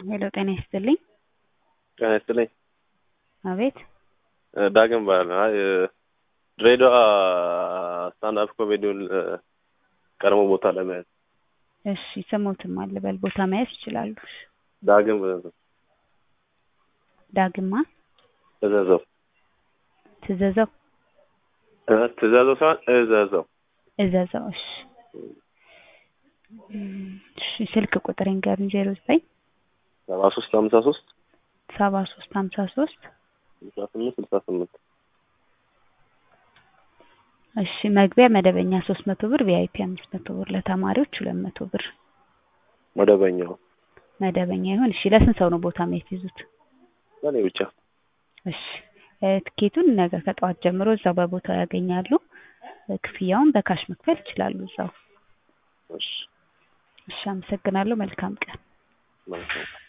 ሄሎ ጤና ይስጥልኝ። ጤና ይስጥልኝ። አቤት ዳግም እባላለሁ። አይ ድሬዳዋ ስታንድ አፕ ኮሜዲውን ቀድሞ ቦታ ለመያዝ እሺ ስሞትም አልበል ቦታ መያዝ ይችላሉ። ዳግም ዳግማ እዘዘው ትዘዘው እ ትእዛዘው ሳይሆን እዘዘው እዘዘው እሺ እሺ ስልክ ቁጥር ንገሩኝ ዜሮ ዘጠኝ ሰባ ሶስት ሀምሳ ሶስት ሰባ ሶስት ሀምሳ ሶስት ስልሳ ስምንት ስልሳ ስምንት እሺ መግቢያ መደበኛ ሶስት መቶ ብር ቪአይፒ አምስት መቶ ብር ለተማሪዎች ሁለት መቶ ብር መደበኛው መደበኛ ይሁን እሺ ለስንት ሰው ነው ቦታ የሚያስይዙት ለእኔ ብቻ እሺ እ ትኬቱን ነገ ከጠዋት ጀምሮ እዛው በቦታው ያገኛሉ እ ክፍያውን በካሽ መክፈል ይችላሉ እዛው እሺ እሺ አመሰግናለሁ መልካም ቀን መልካም